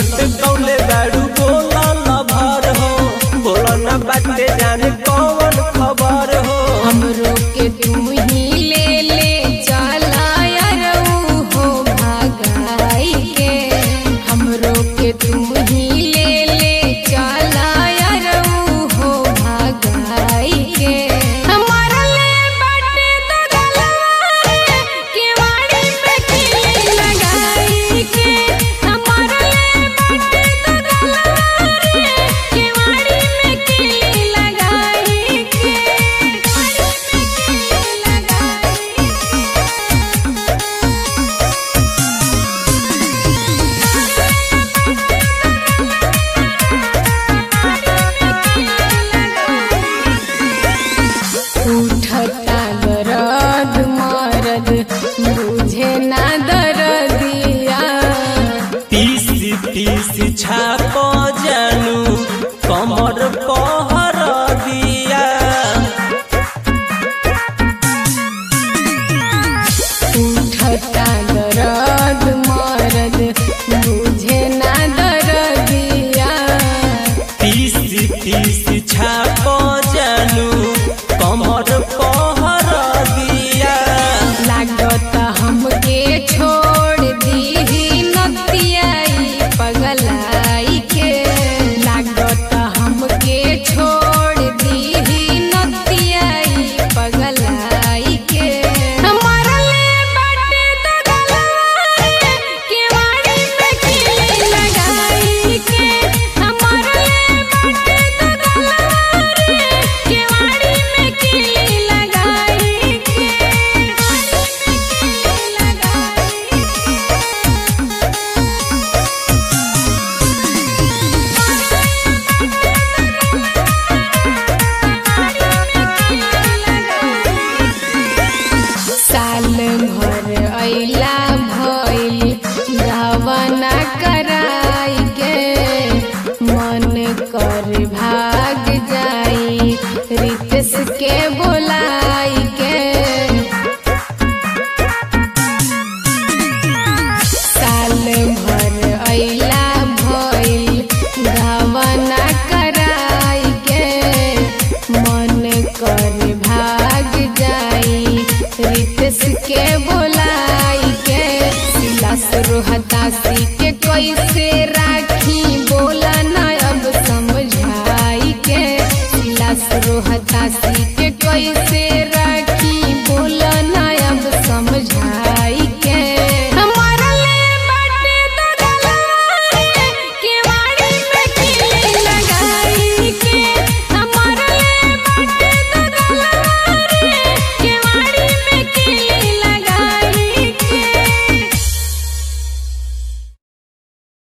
लट कौले बाड़ू बोला न भर हो बोला न बाटे जाने कौन खबर हो हमरो के तू ही ले ले चला यारऊ हो भागाई के हमरो के तू ही ले ले चला यारऊ हो भागाई के हमारा ले बाटे तो डलवाए केवाड़ी पे किली लगाई के हमारा ले बाटे तो डलवाए केवाड़ी में किली लगाई के उठता दरद मरद बुझे ना दरदिया तीसी तीसी छाप जानू कमर पहर दिया उठता दरद मरद बुझे ना दरदिया तीसी तीसी छाप जानू कमर पहर दिया लागत हमके छोड़ दीही नतियाई पगलाई के लागत हमके छोड़ दीही नतियाई पगलाई के हमारा ले बाटे तो डलवाए केवाड़ी पे किली लगाई के हमारा ले बाटे तो डलवाए केवाड़ी में किली लगाई के साल भर अइला भइल गवना कराई के मन कर भाग जाई रितेश के बोलाई के साल भर अइला भइल गवना कराई के मन कर भाग जाई रितेश के बोलाई के सिला रोहतासी के कैसे राखी बोला ना अब समझाई के सिला रोहतासी के कैसे